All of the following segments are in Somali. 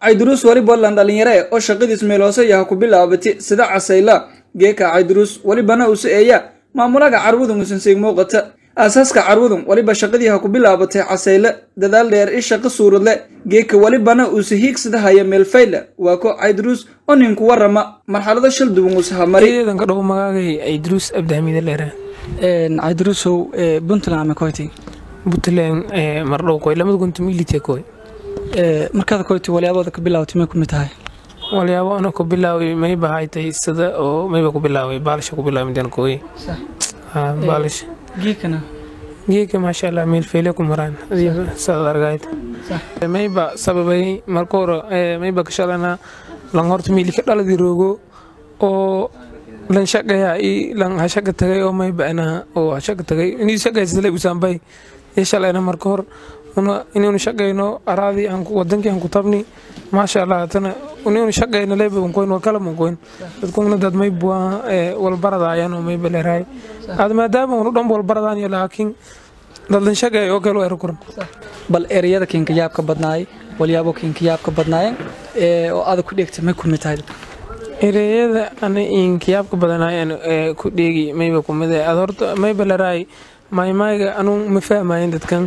cayduruus waliba lan dhalinyare oo shaqadiis meel hoose yaha ku bilaabati sida casayla geeka cayduruus walibana usu eeya maamulaga carwadun usanseeg muuqata aasaaska carwadun waliba shaqadii ha ku bilaabatay casayle dadaal dheer i shaqo suuradle geeka walibana uuse hiigsadahaya meelfayle waa ko cayduruus oo ninku warama marxalado shal duwan usahamari ciidanka dhow magaagay cayduruus abdixamiide leere cayduruusow puntland ama koyti puntland mardhow koy lamada kuntum ilite koy markaad koyti walyaabooda ka bilaawtay may ku mid tahay walyaabo ana ku bilaaway mayba haytay sida oo mayba ku bilaaway baalisha ku bilaaway midaan koy baalish geekana geeka maasha allah meel feyle ku maraan saad argayd mayba sababay marka hore mayba ka shalana lan horta miili ka dhaladi roogo oo lan shaqaya i lan hashaga tagay oo mayba ana oo hashaga tagay inii shaqaysale usaambay iyo shalayna marka hor inaynu shaqayno araadii wadankii aan ku tabni maasha allah hatana inaynu shaqayno leyba bankoyn war kala bankoyn dadkuna dad mayba walbaradaayan oo mayba leerahay ad maadaama unu dhan walbaradaan iyo laakiin dadlan shaqay oo kale era kuran bal ereyada kinkayaabka badnaay walyaabo kinkayaabka badnaayeen oo aada ku dheegtay may ku mid tahay ereyada ana inkiyaabka badanaayeen ku dheegi mayba kumid ad horta mayba leraay maymayga anuu ma fahmayen dadkan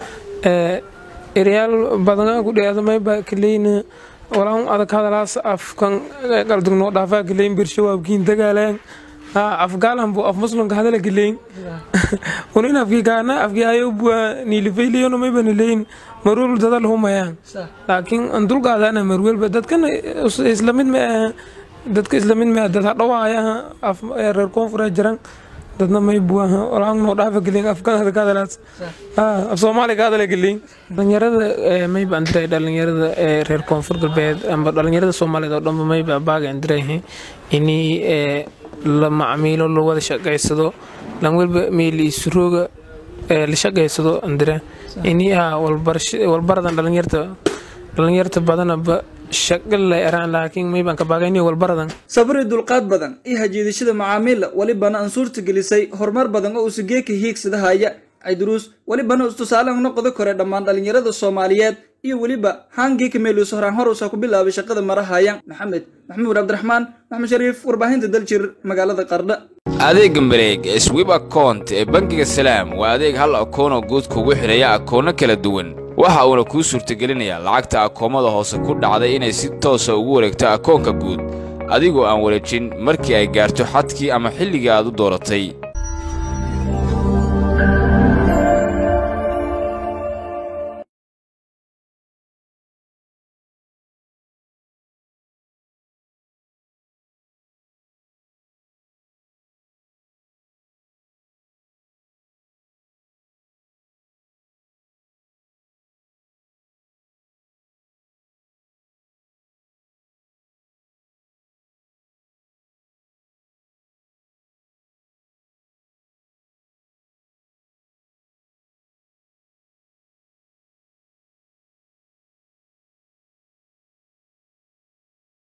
ereyaal badan ku dheeda mayba kaleyna walaan adag hadalaas afkan qaldugnoo dhaafaa kaleyn birsho waabkiin dagaalaan afgaalan bu af muslimka hadala kaleyn unin afkii kaana afkii ayo bua niilifayliyono mayba nileyn marwel dadal humayaan laakiin dulqaadana marwelba dadkan islamid ma aha dadka islamid ma dad hadhawaaya af reer koonfura jiran dadna may buaha walaan noo dhaafa gelin afkan hada ka hadalaas af soomaali ka hadala gelin dhalinyarada mayba andiray dhalinyarada reer koonfur galbeed amba dhalinyarada soomaaliyeed oo dhanba mayba baaga andirayhe ini la macmiilo la wada shaqaysado lan welba meeli isrooga la shaqaysado andira ini ah walbaradan dhalinyarta dhalinyarta badanaba shaqo la eraan laakiin maybaan ka baagayni walbaradan sabri dulqaad badan iyo hajiidashada macaamiilla welibana aan suurta gelisay horumar badan oo usa geeka hiigsadahaya cayduruus welibana istusaale noqda kore dhammaan dhalinyarada soomaaliyeed iyo weliba haangeeka meeluus horaan hor usa ku bilaabay shaqada marahayan maxamed maxamuud cabdiraxmaan maxamed shariif warbaahinta daljir magaalada qardha adeega mareeg ee swib akount ee bangiga salaam waa adeeg hal akoonoo guud kugu xidhaya akoonno kala duwan waxa uuna kuu suurtagelinayaa lacagta akoomada hoose ku dhacday inay si toosa ugu wareegto akoonka guud adigoo aan wareejin markii ay gaarto xadkii ama xilligii aad u dooratay